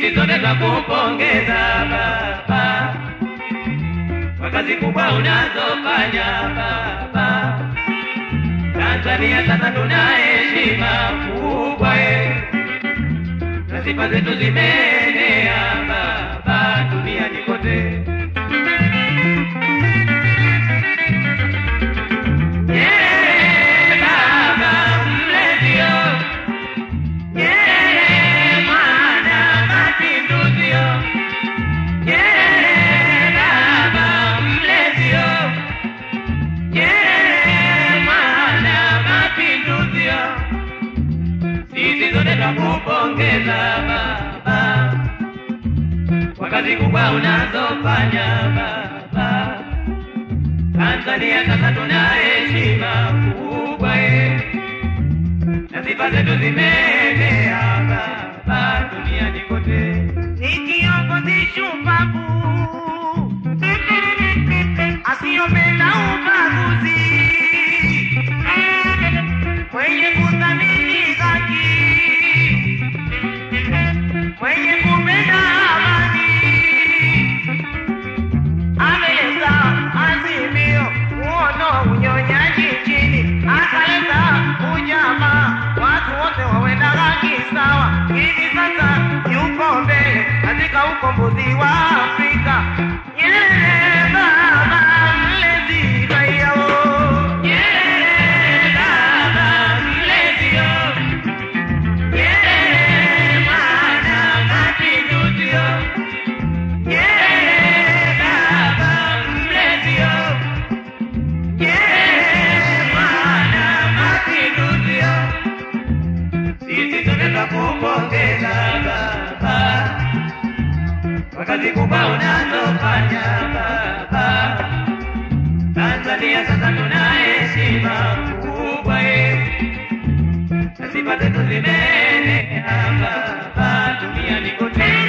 sisi sote twakupongeza baba kwa kazi kubwa unazofanya baba. Tanzania sasa tuna heshima kubwa eh, na sifa zetu zimeenea baba duniani kote. Nyerere baba mlezio, Nyerere mwana mapinduzio, Nyerere baba mlezio, Nyerere mwana mapinduzio, sisi sote twakupongeza baba kwa kazi kubwa unazofanya baba. Tanzania sasa tuna heshima kubwa eh, na sifa zetu zimeenea baba duniani kote. ni kiongozi shupavu asiyopenda ubaguzi, mwenye kuthamini haki, mwenye kupenda amani, ameleta azimio uono unyonyaji nchini, akaleta ujamaa, watu wote wawe na haki sawa. Hivi sasa yuko mbele katika ukombozi wa Afrika. Nyerere baba mlezi raia wo. Nyerere baba mlezio, Nyerere mwana mapinduzio, Nyerere baba mlezio, Nyerere mwana mapinduzio, sisi sote twakupongeza baba kwa kazi kubwa unazofanya baba. Tanzania sasa tuna heshima kubwa eh, na sifa zetu zimeenea baba duniani kote.